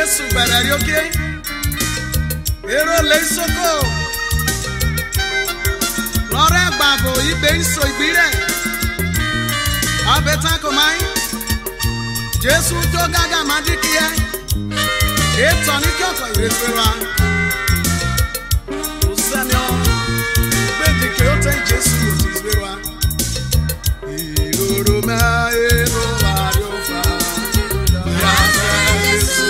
Jésù bẹ̀rẹ̀ rí ókè. Èrò lè soko. Lọ́rẹ́ gbàgbọ́ ìgbé ìsò ìgbírẹ̀. Ọbẹ̀ tán kò máa ń. Jésù tó gágà máa dín kí ẹ. Ètò ní kí ọkọ̀ ìrètí wa. Kò sẹ́ni ọ́. Gbèdéke ó tẹ́ Jésù ò ti gbé wa. Ìrorò máa èrò wa yóò fà. Yàtọ̀ Jésù.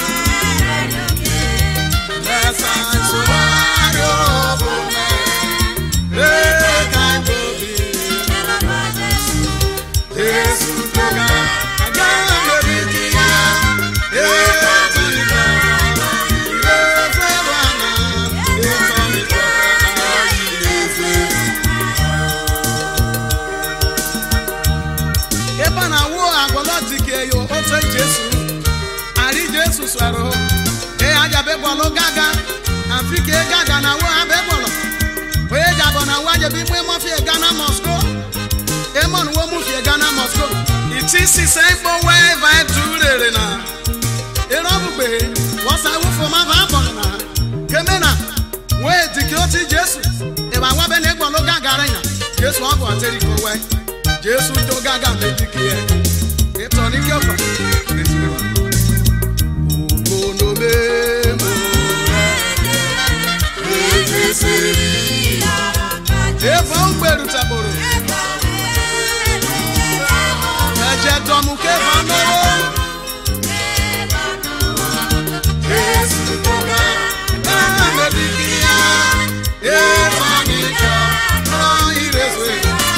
Lẹ́sà ìṣòwò yóò bò mẹ́. Lẹ́ka ìbòbí. Jésù tó ga. Àgbà lórí kíá. Ètò ìgbà. Ìrètí wa náà. Ètò ìgbà. Ìrètí. ebe a na-awụ agwọlọ dike yo otu jesu ari jesu swero e aja bebọlụ gaga afike gaga na wo ha bebọlọ onye jabọ na wa jebi mwe mọfie gana mosco emon wo mufie gana mosco iti sise ikpo wee va turere na ere ọbụgbe wọsa wụfụ ma va bọrọ na keme na wee dike otu jesu ebe awabe na ịgbọlụ gaga rịnya jesu ọ bụ ọtịrịko wee jésù tó gágà méjì kí ẹ ìtọ̀ ní kí ọ̀pọ̀ ògbónò mẹ́mọ́ èèfọ̀ ń gbèrú tẹ̀bọ̀rọ̀ ẹ̀jẹ̀ dọ̀mù kéfà náwó jésù tó gágà méjì kí ẹ ìtọ̀ ní kí ọ̀pọ̀ ìrẹsì.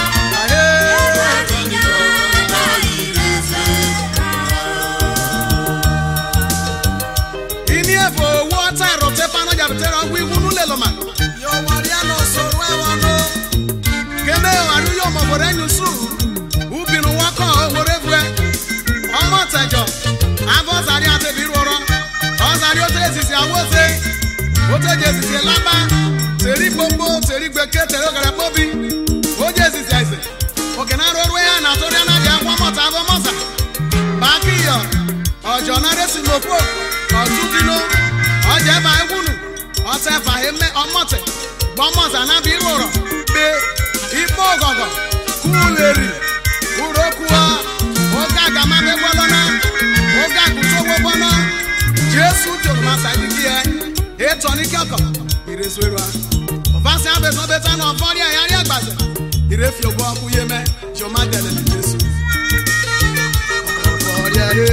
Ini evo owó ọtá ìrọ̀tẹ́ fana jàbẹ̀tẹ̀ rẹ̀ wí wúnú lè lọ́mà. Yóò wá rí àná sọ̀rọ̀ ẹ̀wọ̀n lọ. Kéde àánú yóò mọ̀ bọ̀dẹ̀ ẹ̀yìn sùn. Ubìnrin wọn kọ̀ òwòrè fúẹ. Ọmọ tẹ̀jọ̀, afọ́sàrí àtẹ̀bí rọrọ. Ọ̀sàrí ó tẹ̀ èsìsì àwọ̀sẹ̀. Ó tẹ̀ jẹ́ èsìsì lábá. Tèrí gbogbo, tèrí gbèké, tèrí ọ̀gẹ̀rẹ̀ pọ́bí. Ó jẹ́ èsìsì àìsè. Òkè náà rọrùn ẹ̀yà nà tó dẹ́ náà jẹ́ wọ́n mọ̀ta abọ́ mọ̀sà. Bákìyọ̀, ọ̀jọ̀ náà rẹ̀ sì lòpọ̀ ọtụdịno ọja ebe anyị gwunu ọta ebe anyị eme ọmọtị gbọmọta na bụ ịrụrọ be ikpe ọgọgọ kuleri urokwuo oge agamabe gwalọna oge agụtowo bọnọ jesu jụrụ masa dịgị ya ịtọ n'ike ọkọ irezuerua ọbasi abẹsọ bẹta na ọfọdị ayarị agbaze irefi ogbo ọkụ yeme jọma delele jesu ọfọdị ayarị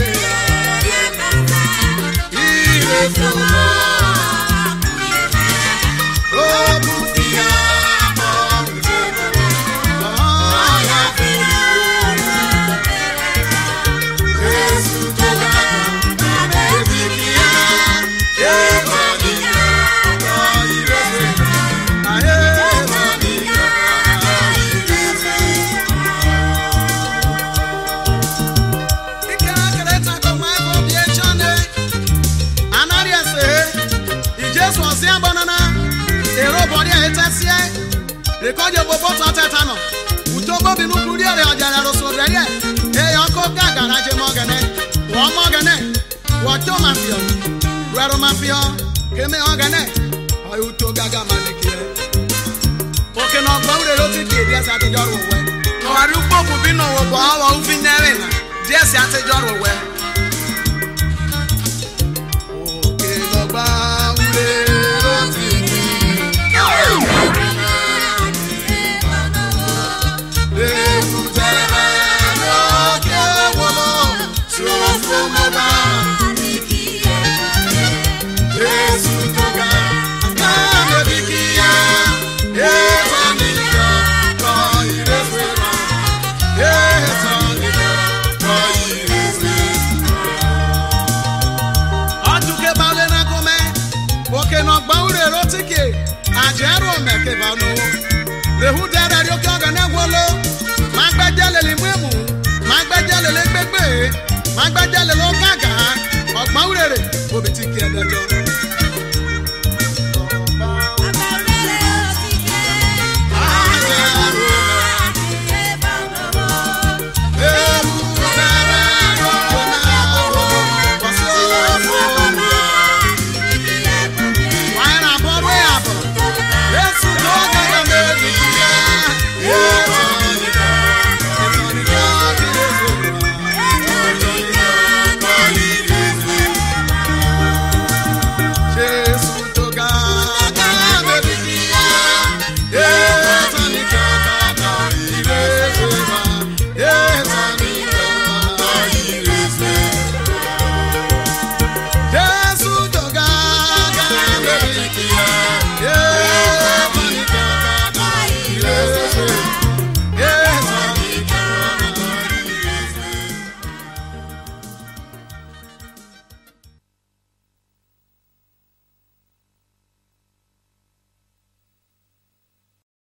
anarị ese ijesu ọsị agbanana èrò bọ̀dí ẹ̀ tẹ́síẹ́ ìkọ́jọ gbogbo tó tẹ́ta nọ ùtó bóbi nukú rí èrè ọ̀jà ẹ̀rọ sùn rẹ̀ yẹ èèyàn kó gàgàrà jẹ mọ́gẹ́nẹ́ wọ́n mọ́gẹ́nẹ́ wọ́n tó máa fi ọ́ rẹ̀rọ máa fi ọ́ kémi ọ̀gẹ́nẹ́ ọ̀yọ́ tó gàgà máa ní kí ẹ. òkè náà gbọ́ wúlò ló ti di èdè ẹ̀sẹ̀ àtijọ́ rò wẹ́. ọ̀wárí gbòòkù bí nà wọ̀ bọ̀ ọ̀wọ̀ òfin nẹ́rìn náà díẹ̀ sí àtijọ́ rò wẹ́. òkè náà gbọ́ wúlò ló ti di àjẹrò mẹkẹfà nùwọ lehu dẹrẹ rí oké ọgẹ náà wọlé má gbẹjẹ lèlè mímu má gbẹjẹ lèlè gbégbé má gbẹjẹ lèlè ó gàgà ọgbọn wúrèrè òbí ti kí ẹ dẹjọ.